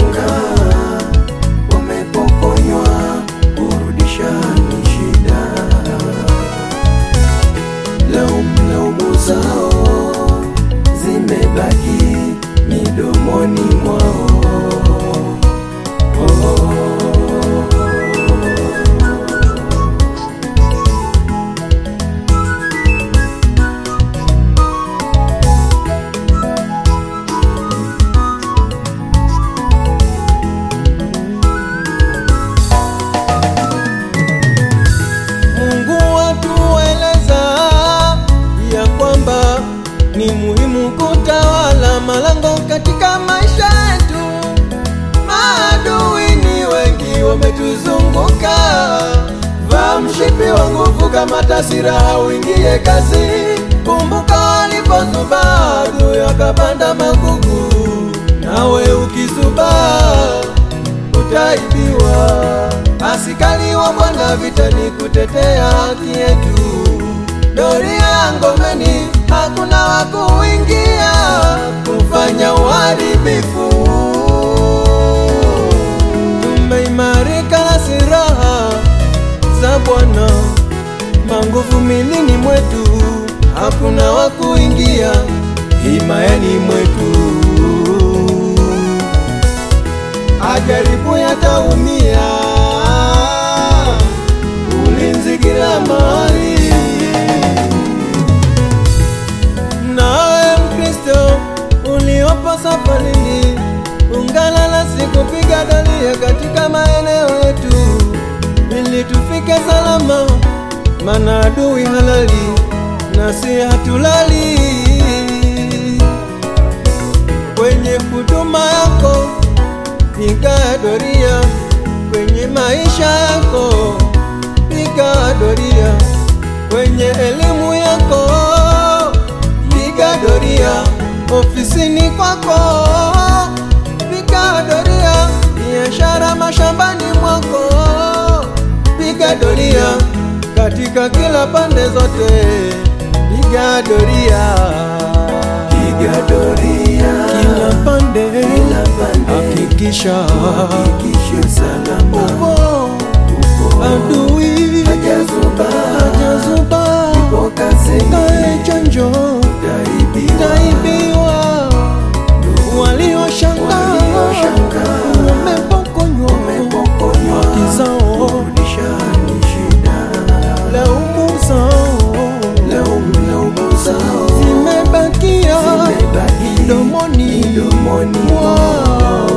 walioshangaa wamepokonywa, kurudisha ni shida. Laumu laumu zao zimebaki midomoni mwao. Mungu atueleza ya kwamba ni muhimu kutawala malango katika maisha yetu. Maadui ni wengi wametuzunguka, vaa mshipi wa nguvu kama tasira, uingie kazi. Kumbuka walipozuba adui akapanda magugu, nawe ukizuba utaibiwa. Askari wa Bwana vitani kutetea haki yetu, doria ngomeni, hakuna wa kuingia kufanya uharibifu. Tumeimarika na silaha za Bwana, manguvu milini mwetu, hakuna wa kuingia himayani mwetu ajaribu yataumia, ulinzi kila mahali. Nawe Mkristo uliopo safarini, ungana nasi kupiga doria katika maeneo yetu, ili tufike salama, maana adui halali nasi hatulali kwenye huduma yako piga doria kwenye maisha yako, piga doria kwenye elimu yako, piga doria ofisini kwako, piga doria biashara mashambani mwako, piga doria katika kila pande zote, piga doria Piga doria kila pande, kila pande, hakikisha hakikisha salama upo upo, adui hajazuba hajazuba, upo kazini, kae chanjo taibiwa taibiwa, walioshangaa walioshangaa wamepokonywa wamepokonywa, haki zao, kurudisha ni shida. laumu zao Laumu laumu zao zimebakia zimebaki midomoni midomoni mwao.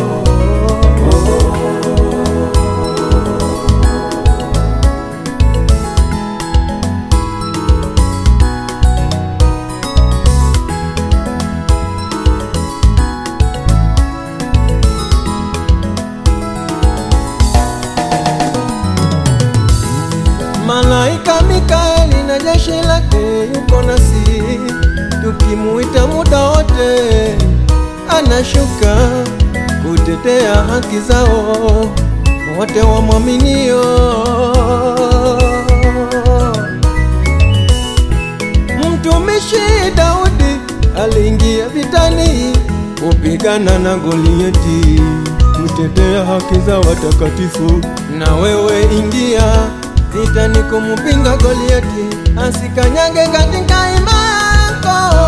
Malaika Mikaeli na jeshi lake yuko nasi, tukimuita muda wote, anashuka kutetea haki zao wote wamwaminio. Mtumishi Daudi aliingia vitani kupigana na Goliati, kutetea haki za watakatifu. Na wewe ingia vitani kumupinga Goliati, asikanyage katika imani yako.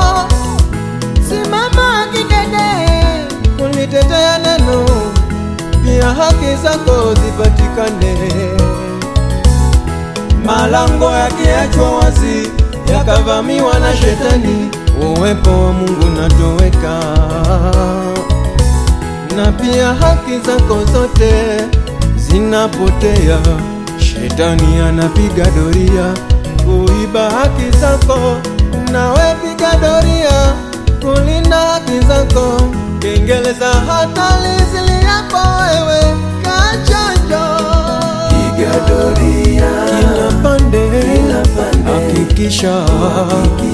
Simama kidede kulitetea neno, pia haki zako zipatikane. Malango yakiachwa wazi yakavamiwa na shetani, uwepo wa Mungu natoweka, na pia haki zako zote zinapotea. Shetani anapiga doria kuiba haki zako, nawe piga doria kulinda haki zako. Kengele za hatari ziliapo wewe, kachonjo Piga doria kila pande, kila pande, hakikisha hakikisha